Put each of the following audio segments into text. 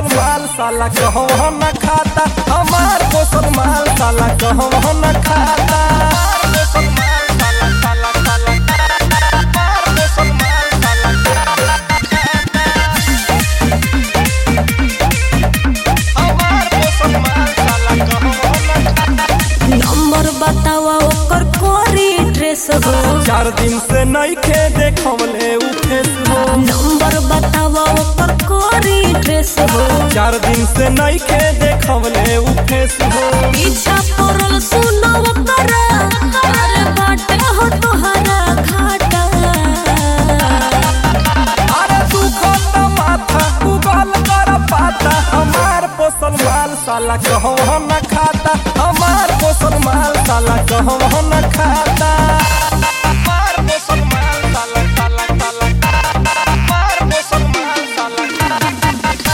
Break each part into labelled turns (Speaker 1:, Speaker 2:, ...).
Speaker 1: पोसल माल साला कहवा न खाता हमार पोसल माल साला कहवा न खाता पोसल माल साला साला साला हमार पोसल माल साला हमार पोसल माल साला कहवा न खाता
Speaker 2: नंबर बतावा ओकर कोरी ड्रेस हो
Speaker 1: चार दिन से नइखे देखवले उ फेस हो
Speaker 2: नंबर बतावा ओकर कोरी ड्रेस हो
Speaker 1: चार दिन से नइखे देखवले उ फेस हो
Speaker 2: पीछा पड़ल सुनो ओकर अरे बाटे हो तोहरा घाटा
Speaker 1: अरे तू खाता माथा गूगल कर पाता हमार पोसल माल साला कहवा न खाता हमार पोसल माल साला कहवा न खाता हमार पोसल माल साला साला साला हमार पोसल माल साला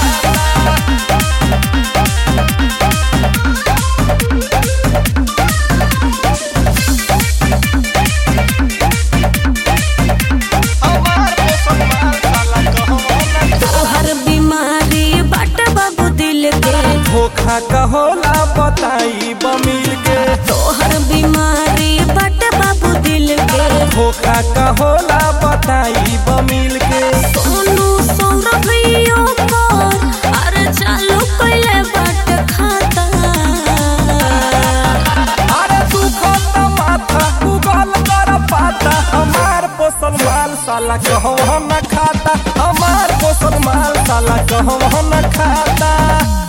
Speaker 1: हमार पोसल माल साला कहवा न
Speaker 2: तोहर बीमारी बाटे बाबू दिल के
Speaker 1: धोखा का होला बताई बमिल के
Speaker 2: तोहर बीमारी बाटे बाबू दिल के
Speaker 1: धोखा का होला बताई बमिल के
Speaker 2: सोनू सौरभियो पर अरे चालू कइले बाटे खाता
Speaker 1: अरे तू खाता माथा गूगल कर पाता हमार पोसल माल साला कहवा न खाता हमार पोसल माल साला कहवा न खाता